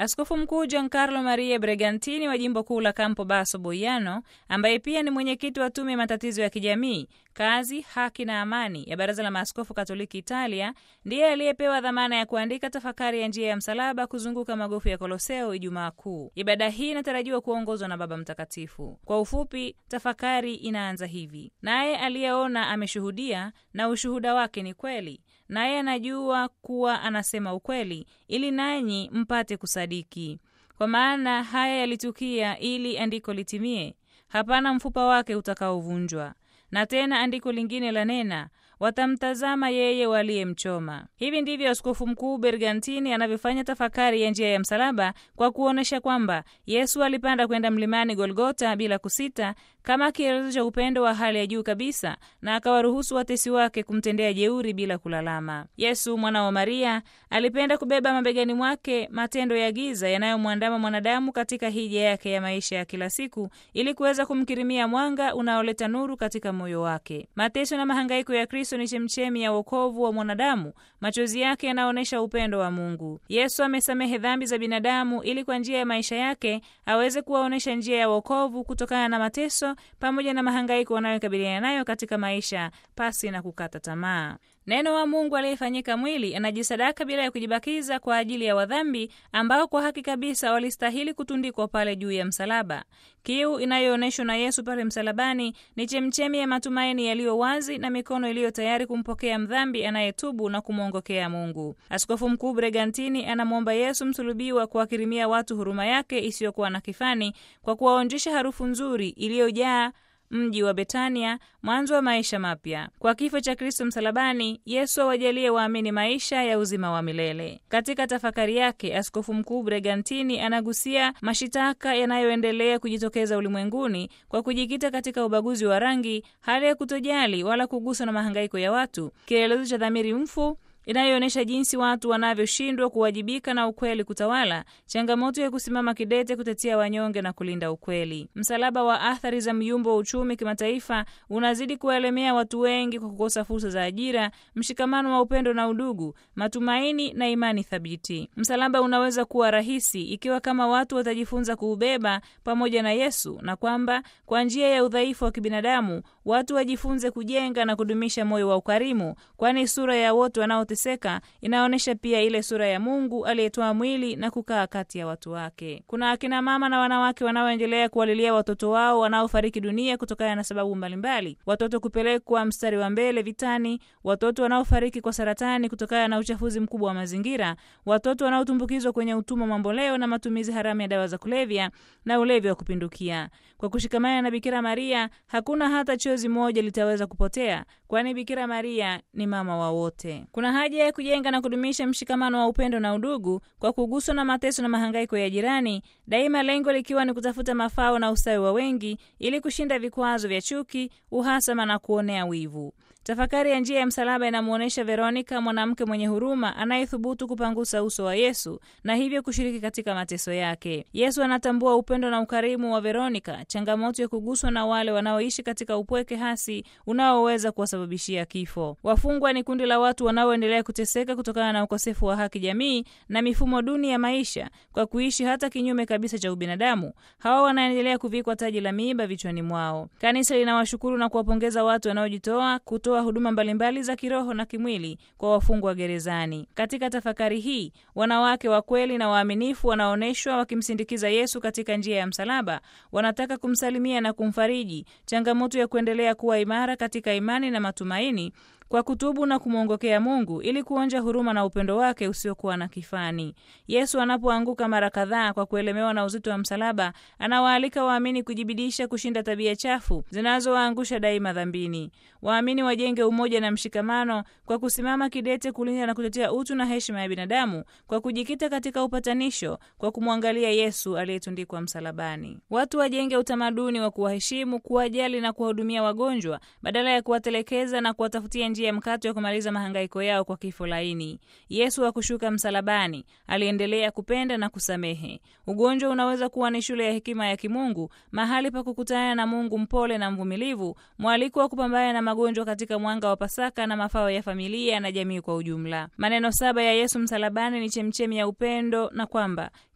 Askofu Mkuu Giancarlo Maria Bregantini wa jimbo kuu la Campo Basso Boiano, ambaye pia ni mwenyekiti wa tume ya matatizo ya kijamii kazi, haki na amani ya Baraza la Maaskofu Katoliki Italia, ndiye aliyepewa dhamana ya kuandika tafakari ya njia ya msalaba kuzunguka magofu ya Koloseo Ijumaa Kuu. Ibada hii inatarajiwa kuongozwa na Baba Mtakatifu. Kwa ufupi, tafakari inaanza hivi: naye aliyeona ameshuhudia, na ushuhuda wake ni kweli, naye anajua kuwa anasema ukweli, ili nanyi mpate kusadiki. Kwa maana haya yalitukia ili andiko litimie, hapana mfupa wake utakaovunjwa. Na tena andiko lingine la nena watamtazama yeye waliyemchoma. Hivi ndivyo Askofu Mkuu Bergantini anavyofanya tafakari ya njia ya msalaba kwa kuonyesha kwamba Yesu alipanda kwenda mlimani Golgota bila kusita, kama kielelezo cha upendo wa hali ya juu kabisa, na akawaruhusu watesi wake kumtendea jeuri bila kulalama. Yesu mwana wa Maria alipenda kubeba mabegani mwake matendo ya giza yanayomwandama mwanadamu katika hija yake ya maisha ya kila siku, ili kuweza kumkirimia mwanga unaoleta nuru katika moyo wake. Mateso na mahangaiko ya Kristo ni chemchemi ya wokovu wa mwanadamu. Machozi yake yanaonyesha upendo wa Mungu. Yesu amesamehe dhambi za binadamu ili kwa njia ya maisha yake aweze kuwaonyesha njia ya wokovu kutokana na mateso pamoja na mahangaiko wanayokabiliana nayo katika maisha pasi na kukata tamaa. Neno wa Mungu aliyefanyika mwili anajisadaka bila ya kujibakiza kwa ajili ya wadhambi ambao kwa haki kabisa walistahili kutundikwa pale juu ya msalaba. Kiu inayoonyeshwa na Yesu pale msalabani ni chemchemi ya matumaini yaliyo wazi na mikono iliyo tayari kumpokea mdhambi anayetubu na kumwongokea Mungu. Askofu Mkuu Bregantini anamwomba Yesu msulubiwa kuwakirimia watu huruma yake isiyokuwa na kifani kwa kuwaonjesha harufu nzuri iliyojaa mji wa Betania, mwanzo wa maisha mapya. Kwa kifo cha Kristo msalabani, Yesu awajalie waamini maisha ya uzima wa milele. Katika tafakari yake, Askofu Mkuu Bregantini anagusia mashitaka yanayoendelea kujitokeza ulimwenguni kwa kujikita katika ubaguzi wa rangi, hali ya kutojali wala kuguswa na mahangaiko ya watu, kielelezo cha dhamiri mfu inayoonyesha jinsi watu wanavyoshindwa kuwajibika na ukweli kutawala, changamoto ya kusimama kidete kutetea wanyonge na kulinda ukweli. Msalaba wa athari za myumbo wa uchumi kimataifa unazidi kuwaelemea watu wengi kwa kukosa fursa za ajira, mshikamano wa upendo na udugu, matumaini na imani thabiti. Msalaba unaweza kuwa rahisi ikiwa kama watu watajifunza kuubeba pamoja na Yesu, na kwamba kwa njia ya udhaifu wa kibinadamu watu wajifunze kujenga na kudumisha moyo wa ukarimu, kwani sura ya wote wanao teseka inaonyesha pia ile sura ya Mungu aliyetoa mwili na kukaa kati ya watu wake. Kuna akina mama na wanawake wanaoendelea kuwalilia watoto wao wanaofariki dunia kutokana na sababu mbalimbali: watoto kupelekwa mstari wa mbele vitani, watoto wanaofariki kwa saratani kutokana na uchafuzi mkubwa wa mazingira, watoto wanaotumbukizwa kwenye utumwa mamboleo na matumizi haramu ya dawa za kulevya na ulevi wa kupindukia. Kwa kushikamana na Bikira Maria, hakuna hata chozi moja litaweza kupotea, kwani Bikira Maria ni mama wa wote. Kuna haja ya kujenga na kudumisha mshikamano wa upendo na udugu kwa kuguswa na mateso na mahangaiko ya jirani, daima lengo likiwa ni kutafuta mafao na ustawi wa wengi ili kushinda vikwazo vya chuki, uhasama na kuonea wivu. Tafakari ya njia ya msalaba inamwonyesha Veronika, mwanamke mwenye huruma anayethubutu kupangusa uso wa Yesu na hivyo kushiriki katika mateso yake. Yesu anatambua upendo na ukarimu wa Veronika, changamoto ya kuguswa na wale wanaoishi katika upweke hasi unaoweza kuwasababishia kifo. Wafungwa ni kundi la watu wanaoendelea kuteseka kutokana na ukosefu wa haki jamii na mifumo duni ya maisha, kwa kuishi hata kinyume kabisa cha ubinadamu. Hawa wanaendelea kuvikwa taji la miiba vichwani mwao. Kanisa linawashukuru na kuwapongeza watu wanaojitoa kutoa huduma mbalimbali za kiroho na kimwili kwa wafungwa gerezani. Katika tafakari hii, wanawake wa kweli na waaminifu wanaonyeshwa wakimsindikiza Yesu katika njia ya msalaba. Wanataka kumsalimia na kumfariji, changamoto ya kuendelea kuwa imara katika imani na matumaini kwa kutubu na kumwongokea Mungu ili kuonja huruma na upendo wake usiokuwa na kifani. Yesu anapoanguka mara kadhaa kwa kuelemewa na uzito wa msalaba, anawaalika waamini kujibidisha kushinda tabia chafu zinazowaangusha daima dhambini. Waamini wajenge umoja na mshikamano kwa kusimama kidete kulinda na kutetea utu na heshima ya binadamu kwa kujikita katika upatanisho kwa kumwangalia Yesu aliyetundikwa msalabani. Watu wajenge utamaduni wa kuwaheshimu, kuwajali na kuwahudumia wagonjwa badala ya kuwatelekeza na kuwatafutia njia ya mkato ya kumaliza mahangaiko yao kwa kifo laini. Yesu hakushuka msalabani, aliendelea kupenda na kusamehe. Ugonjwa unaweza kuwa ni shule ya hekima ya kimungu, mahali pa kukutana na Mungu mpole na mvumilivu, mwaliko wa kupambana na magonjwa katika mwanga wa Pasaka na mafao ya familia na jamii kwa ujumla. Maneno saba ya Yesu msalabani ni chemchemi ya upendo na kwamba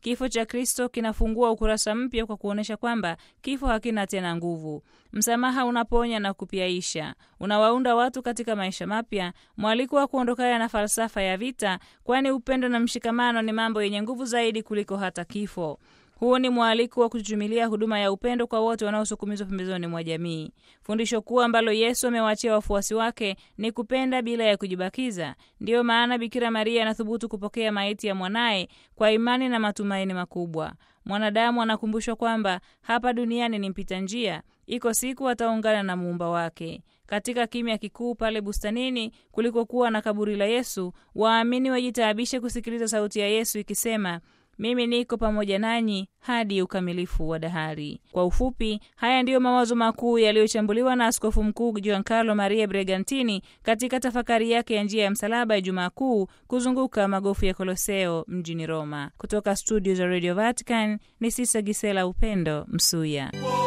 Kifo cha Kristo kinafungua ukurasa mpya kwa kuonyesha kwamba kifo hakina tena nguvu. Msamaha unaponya na kupiaisha, unawaunda watu katika maisha mapya, mwaliko wa kuondokana na falsafa ya vita, kwani upendo na mshikamano ni mambo yenye nguvu zaidi kuliko hata kifo. Huu ni mwaliko wa kuchuchumilia huduma ya upendo kwa wote wanaosukumizwa pembezoni mwa jamii. Fundisho kuu ambalo Yesu amewaachia wafuasi wake ni kupenda bila ya kujibakiza. Ndiyo maana Bikira Maria anathubutu kupokea maiti ya mwanaye kwa imani na matumaini makubwa. Mwanadamu anakumbushwa kwamba hapa duniani ni mpita njia, iko siku ataungana na muumba wake. Katika kimya kikuu pale bustanini kulikokuwa na kaburi la Yesu, waamini wajitaabishe kusikiliza sauti ya Yesu ikisema mimi niko pamoja nanyi hadi ukamilifu wa dahari. Kwa ufupi, haya ndiyo mawazo makuu yaliyochambuliwa na Askofu Mkuu Giancarlo Maria Bregantini katika tafakari yake ya njia ya msalaba ya Jumaa Kuu kuzunguka magofu ya Koloseo mjini Roma. Kutoka studio za Radio Vatican ni Sisa Gisela Upendo Msuya.